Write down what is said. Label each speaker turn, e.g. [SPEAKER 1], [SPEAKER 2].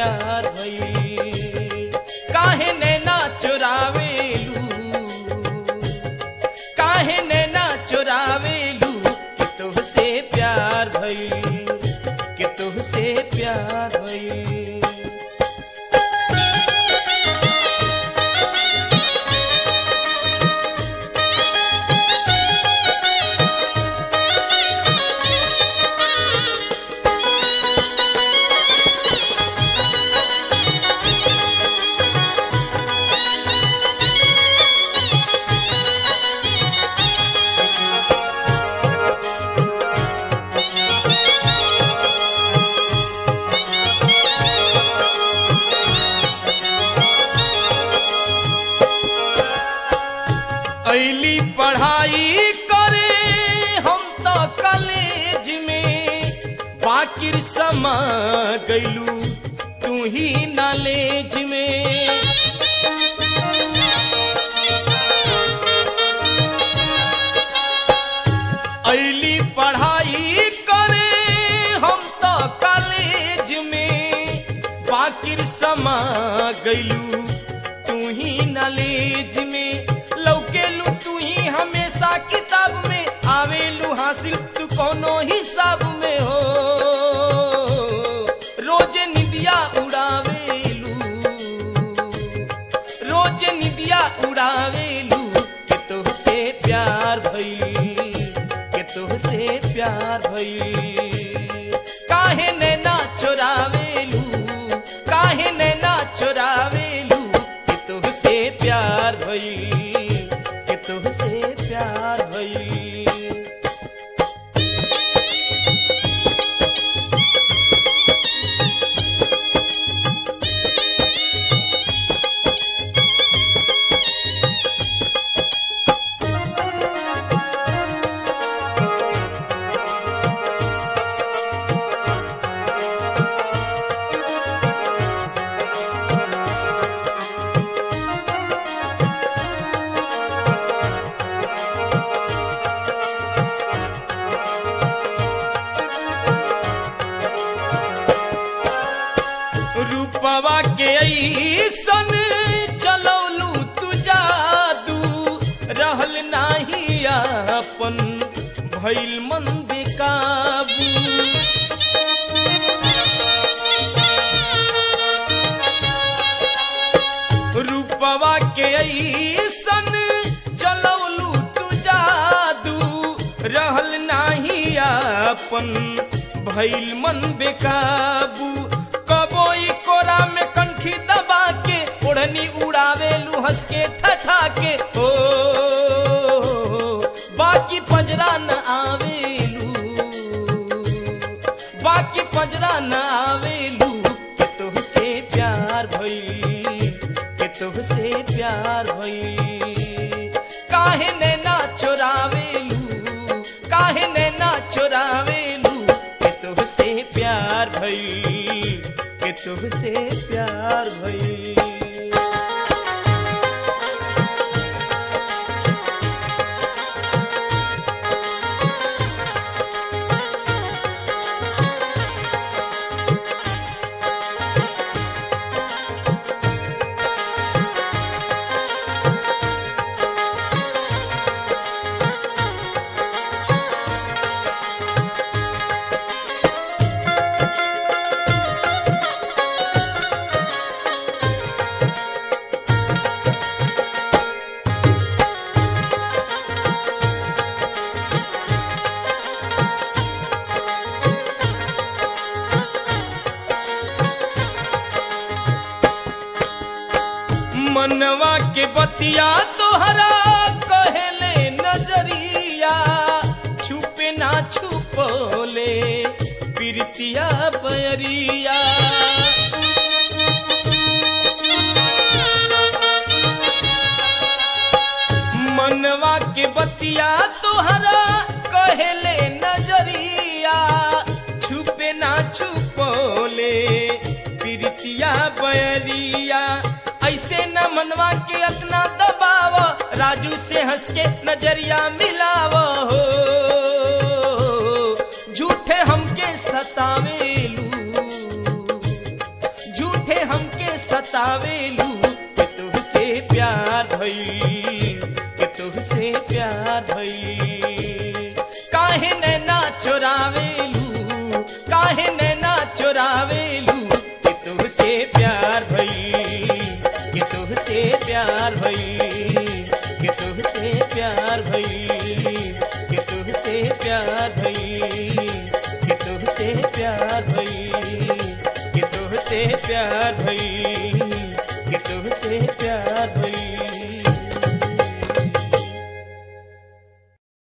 [SPEAKER 1] प्यार भइल काहे नैना चुरावेलू काहे नैना चुरावेलू कि तुहसे प्यार भइल कि तुहसे प्यार भइल ऐली पढ़ाई करे हम तो कॉलेज में बाकिर समा गईलू तू ही नॉलेज में ऐली पढ़ाई करे हम तो कॉलेज में बाकिर समा गईलू तू ही नॉलेज में लौकेलू तू ही हमेशा किताब में आवेलू हासिल तू कोनो हिसाब में हो रोज निदिया उड़ावेलू रोज निदिया उड़ावेलू के तोहसे प्यार भइल के तोहसे प्यार भइल काहे नैना चोरावेलू काहे नैना चोरावेलू के तोहसे प्यार भइल के तोहसे प्यार भइल रूपवा के ऐसन चलौलू तू जादू रहल नाही अपन भइल मन बेकाबू रूपवा के ऐसन चलौलू तू जादू रहल नाही अपन भइल मन बेकाबू कबो ई कोरा में कंठी दबा के ओढ़नी उड़ावेलू हंस के ठठा के ओ बाकी पंजरा न आवेलू बाकी पंजरा न आवेलू के तोहसे प्यार भइल के तोहसे प्यार भइल काहे नैना चोरावेलू काहे नैना चोरावेलू के तोहसे प्यार भइल के तोहसे प्यार भइल मनवा के बतिया तोहरा कहले नजरिया छुपे ना छुपोले प्रीतिया बयरिया मनवा के बतिया तोहरा कहले नजरिया छुपे ना छुपोले प्रीतिया बयरिया ऐसे न मनवा के अपना दबाव राजू से हंस के नजरिया मिलाव हो झूठे हमके सतावेलू झूठे बतावेलू कि तुहसे प्यार भई कि तुहसे प्यार भई कि तुहसे प्यार भई कि तुहसे प्यार भई कि तुहसे प्यार भई कि तुहसे प्यार भई